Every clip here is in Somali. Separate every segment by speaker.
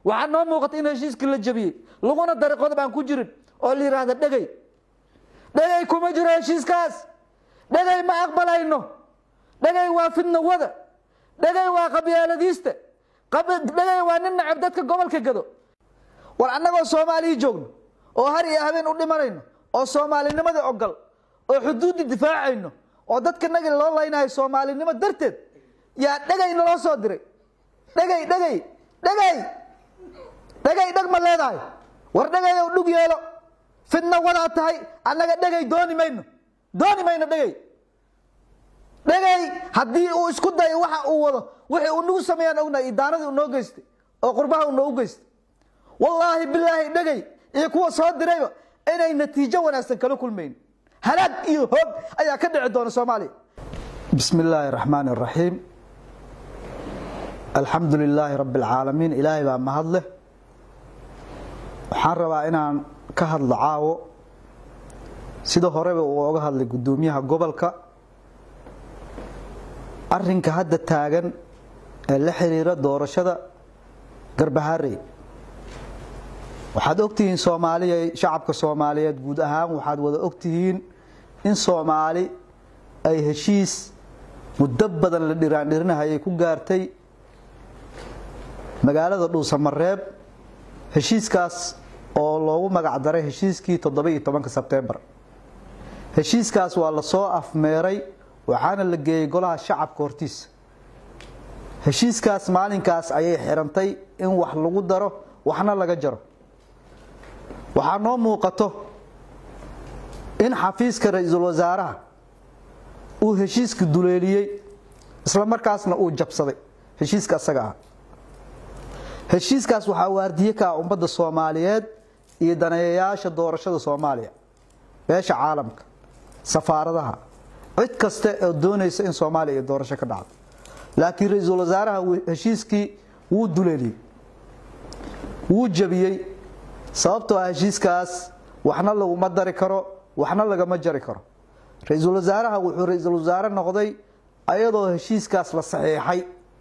Speaker 1: waxaa noo muuqata in heshiiskii la jabiyey laguna daray qodob aan ku jirin oo la yidhaahda dhegay dhegay kuma jiro heshiiskaas dhegay ma aqbalayno dhegay waa fidna wada dhegay waa qabyaaladiista dhegay waa nin nacab dadka gobolka gado war annagoo soomaaliya joogno oo har iyo habeen u dhimanayno oo soomaalinimadii ogol oo xuduuddi difaacayno oo dadka nagi loo laynayo soomaalinimo darteed yaa dhegay naloo soo diray dhegay dhegay dhegay dhegay dheg ma leedahay war dhegay ow dhug yeelo fidna wadaa tahay annaga dhegay dooni mayno dooni mayno dhegay dhegay haddii uu isku dayo waxa uu wado wixii uu nagu sameeyaan ognahay idaanadii uu noo geystay oo qurbaha uu noogu geystay wallaahi bilaahi dhegay iyo kuwa soo dirayba inay natiijo wanaagsan kala kulmayn halaag iyo hoog ayaa ka dhici doona soomaaliya bismi illaahi raxmaani raxiim alxamdu lilaahi rabbi alcaalamiin ilaahay baa mahad leh waxaan rabaa inaan ka hadlo caawo sida horeba uu oga hadlay guddoomiyaha gobolka arinka hadda taagan ee la xiriira doorashada garbaharey waxaad ogtihiin soomaaliya shacabka soomaaliyeed guud ahaan waxaad wada ogtihiin in soomaali ay heshiis muddo badan la dhiraandhirinahayay ku gaartay magaalada dhuusamareeb heshiiskaas oo loogu magac daray heshiiskii toddoba-iyo tobanka sebtembar heshiiskaas waa lasoo afmeeray waxaana la geeyey golaha shacabka hortiisa heshiiskaas maalinkaas ayay xirantay in wax lagu daro waxna laga jaro waxaa noo muuqato in xafiiska ra-iisul wasaaraha uu heshiiska duleeliyey isla markaasna uu jabsaday heshiiska asaga ah heshiiskaas waxaa waardiye ka ah ummadda soomaaliyeed iyo daneeyayaasha doorashada soomaaliya beesha caalamka safaaradaha cid kasta oo doonaysa in soomaaliya iyo doorasho ka dhacdo laakiin ra-iisul wasaaraha heshiiskii wuu duleeliyey wuu jabiyey sababtoo ah heshiiskaas waxna laguma dari karo waxna lagama jari karo ra-iisul wasaaraha wuxuu ra-iisul wasaare noqday ayadoo heshiiskaas la saxiixay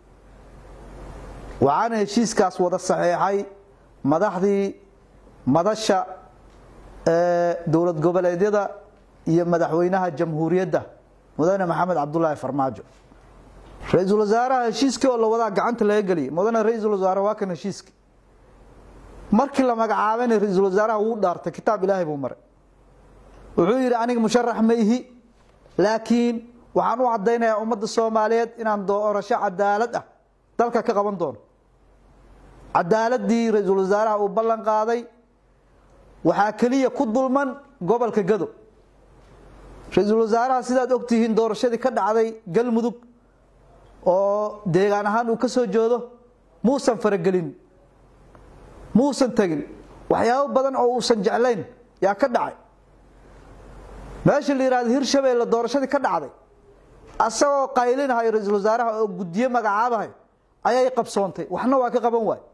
Speaker 1: waxaana heshiiskaas wada saxiixay madaxdii madasha dowlad goboleedyada iyo madaxweynaha jamhuuriyadda mudane maxamed cabdulaahi farmaajo ra-iisul wasaaraha heshiiskii oo la wadaa gacanta laga geliyay mudane ra-iisul wasaare waa kan heshiiskii markii la magacaabayna ra-iisul wasaaraha wuu dhaartay kitaab ilaahay buu maray wuxuu yidhi aniga musharax ma ihi laakiin waxaan u caddaynayaa ummadda soomaaliyeed inaan doorasho cadaalad ah dalka ka qaban doono cadaaladii ra-iisul wasaaraha uu ballan qaaday waxaa keliya ku dulman gobolka gado ra-iisul wasaaraha sidaad ogtihiin doorashadii ka dhacday galmudug oo deegaan ahaan uu ka soo jeedo muusan faragelin muusan tegin waxyaabo badan oo uusan jeclayn yaa ka dhacay meesha la yihahdo hirshabeelle doorashadii ka dhacday asagoo qaylinahayo ra-iisul wasaaraha oo guddiye magacaabahay ayay qabsoontay waxna waa ka qaban waay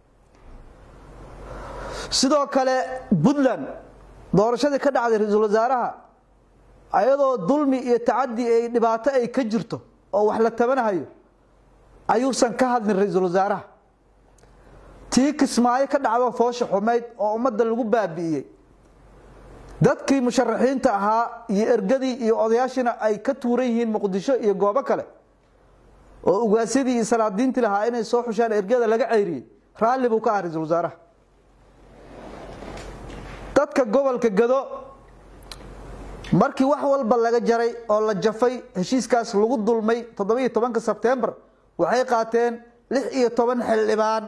Speaker 1: sidoo kale puntland doorashadii ka dhacday ra-iisul wasaaraha ayadoo dulmi iyo tacadi ay dhibaato ay ka jirto oo wax la tabanahayo ayuusan ka hadlin ra-iisul wasaaraha tii kismaayo ka dhacdo foosha xumayd oo ummadda lagu baabi'iyey dadkii musharaxiinta ahaa iyo ergadii iyo odayaashiina ay ka tuuran yihiin muqdisho iyo goobo kale oo ugaasyadii iyo salaadiintii lahaa inay soo xushaan ergada laga ceyriyey raalli buu ka ah ra-iisul wasaaraha dadka gobolka gado markii wax walba laga jaray oo la jafay heshiiskaas lagu dulmay toddoba-iyo tobanka sebtembar waxay qaateen lix iyo toban xildhibaan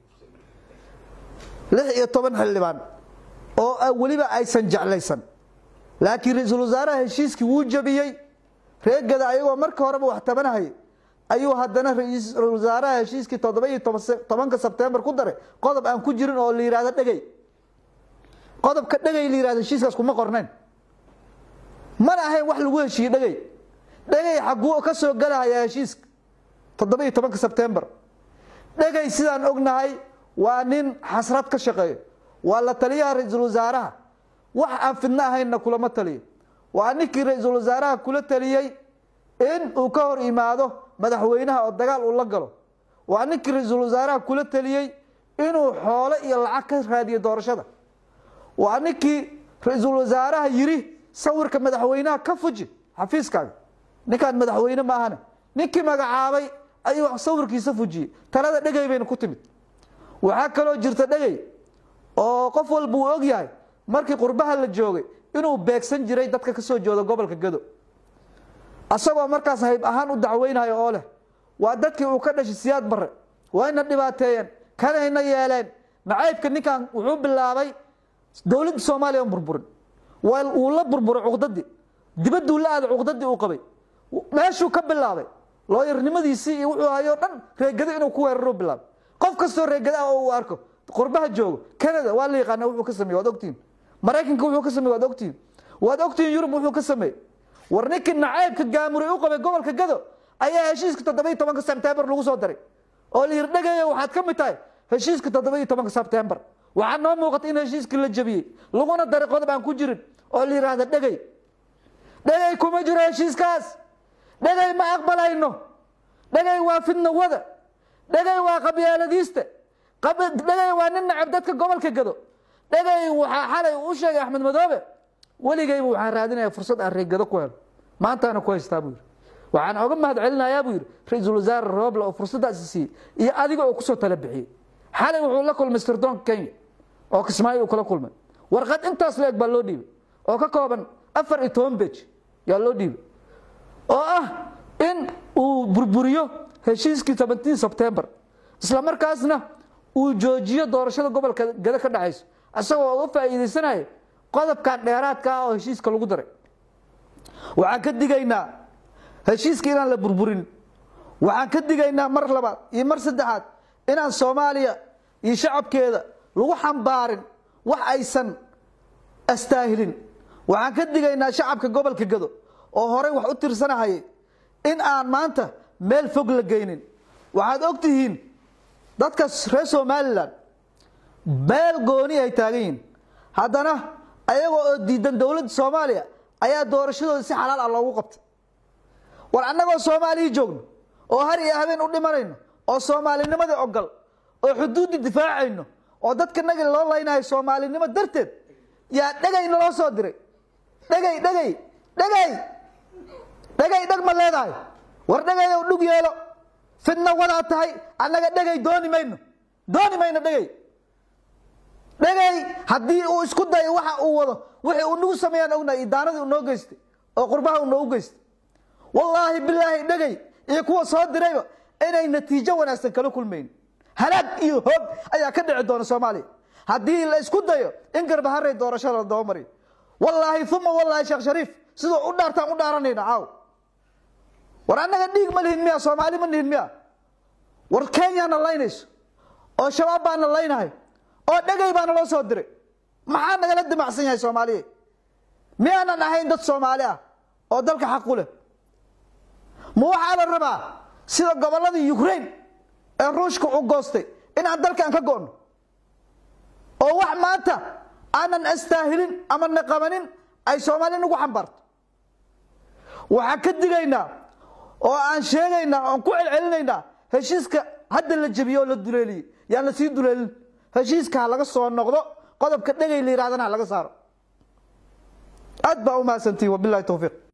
Speaker 1: lix iyo toban xildhibaan oo weliba aysan jeclaysan laakiin ra-iisul wasaaraha heshiiskii wuu jabiyey reegada ayagoo marka horeba wax tabanahayay ayuu haddana ra-iisul wasaaraha heshiiskii toddoba-iyo tobanka sebtembar ku daray qodob aan ku jirin oo la yihahdo dhegey qodobka dhegay la yihahdo heshiiskaas kuma qornayn mana ahayn wax lagu heshiiyey dhegey dhegey xaguu ka soo galahayaa heshiiska toddoba-iyo tobanka sebtembar dhegey sidaan ognahay waa nin xasrad ka shaqeeyo waa la taliyaha ra-iisul wasaaraha wax aan fidno ahaynna kulama taliyo waa ninkii ra-iisul wasaaraha kula taliyey in uu ka hor imaado madaxweynaha oo dagaal uu la galo waa ninkii ra-iisul wasaaraha kula taliyey inuu xoolo iyo lacag ka raadiyo doorashada waa ninkii ra-iisul wasaaraha yiri sawirka madaxweynaha ka fuji xafiiskaaga ninkaan madaxweyne ma ahane ninkii magacaabay ayuu sawirkiisa fujiyey talada dhegay bayna ku timid waxaa kaloo jirta dhegay oo qof walba uu og yahay markii qurbaha la joogay inuu beegsan jiray dadka ka soo jooda gobolka gado asagoo markaas hayb ahaan u dacweynayo oo leh waa dadkii uu ka dhashay siyaad barre wayna dhibaateeyeen kanayna yeeleen nacaybka ninkan wuxuu bilaabay dowladda soomaaliya burburin wuu la burburay cuqdadii dibadduu la aaday cuqdadii uu qabay meeshuu ka bilaabay looyarnimadiisii iyo wuxuu hayoo dhan reegado inuu ku weeraro bilaabay qof kastoo reegada ah oo uu arko qurbaha joogo canada waa la yaqaana wuxuu ka sameye waad ogtihin maraykanka wuxuu ka sameye waad ogtihin waad ogtihin yurub wuxuu ka sameeyey war ninkii nacaybka gaamuray u qabay gobolka gado ayaa heshiiska toddoba tobanka sebtembar lagu soo daray oo la yidhi dhegaya waxaad ka mid tahay heshiiska toddoba tobanka sebtembar waxaa noo muuqata in heshiiskii la jabiyey laguna daray qodob aan ku jirin oo la yidhaahda dhegay dhegay kuma jiro heshiiskaas dhegay ma aqbalayno dhegay waa fidnawada dhegay waa qabyaaladiista dhegay waa nin nacab dadka gobolka gado dhegay waxaa xalay u sheegay axmed madoobe weligayba waxaan raadinaya fursad aan reegado ku helo maantaana ku haystaa buu yidhi waxaan oga mahad celinayaa buu yidhi ra-iisul wasaare rooble oo fursaddaasi siiyey iyo adiga oo kusoo tala bixiyey xalay wuxuu la kulmay sirdoonka kenya oo kismaayo uu kula kulmay warqad intaas la eg baa loo dhiibay oo ka kooban afar iyo toban bej yaa loo dhiibay oo ah in uu burburiyo heshiiskii seventeen sebtembar isla markaasna uu joojiyo doorashada gobolka gado ka dhacayso isagoo uga faa'iidaysanaya qodobkan dheeraadka ah oo heshiiska lagu daray waxaan ka digaynaa heshiiska inaan la burburin waxaan ka digaynaa mar labaad iyo mar saddexaad inaan soomaaliya iyo shacabkeeda lagu xambaarin wax aysan astaahilin waxaan ka digaynaa shacabka gobolka gado oo horey wax u tirsanahayay in aan maanta meel fog la geynin waxaad og tihiin dadka reer somalilan meel gooni ay taagan yihiin haddana ayagoo oo diidan dowladda soomaaliya ayaa doorashadooda si xalaal ah loogu qabtay war annagoo soomaaliya joogno oo har iyo habeen u dhimanayno oo soomaalinimadii ogol oo xuduudda difaacayno oo dadka nagi loo laynayo soomaalinimo darteed yaa dhegay naloo soo diray dhegay dhegay dhegay dhegay dheg ma leedahay war dhegay ow dhug yeelo fidna wadaa tahay annaga dhegay dooni mayno dooni mayno dhegay dhegay haddii uu isku dayo waxa uu wado wixii uu nagu sameeyaan ognahay idaanadii uu noo geystay oo qurbaha uu noogu geystay wallaahi bilaahi dhegay iyo kuwa soo dirayba inay natiijo wanaagsan kala kulmayn halaag iyo hoog ayaa ka dhici doona soomaaliya haddii la isku dayo in garbaharey doorashada la dabamariyo wallaahi uma wallaahi sheekh shariif siduu u dhaartaan u dhaaranayna caaw war annaga dhiig ma lihin miya soomaali ma lihin miya war kenyaana laynayso oo shabaab baana laynahay oo dhegay baana loo soo diray maxaa nagala dimacsan yahay soomaaliya miyaanan ahayn dad soomaali ah oo dalka xaq u leh ma waxaa la rabaa sida gobolladii ukraine ee ruushka u goostay inaan dalkan ka go'no oo wax maanta aanan astaahilin ama naqabanin ay soomaali nagu xambaarto waxaan ka digaynaa oo aan sheegaynaa oon ku celcelinaynaa heshiiska hadda la jebiye oo la duleeliyey yaan la sii duleelin heshiiska ha laga soo noqdo qodobka dhegay la yidhahdana ha laga saaro aad baa u mahadsantihin wabilahi towfiiq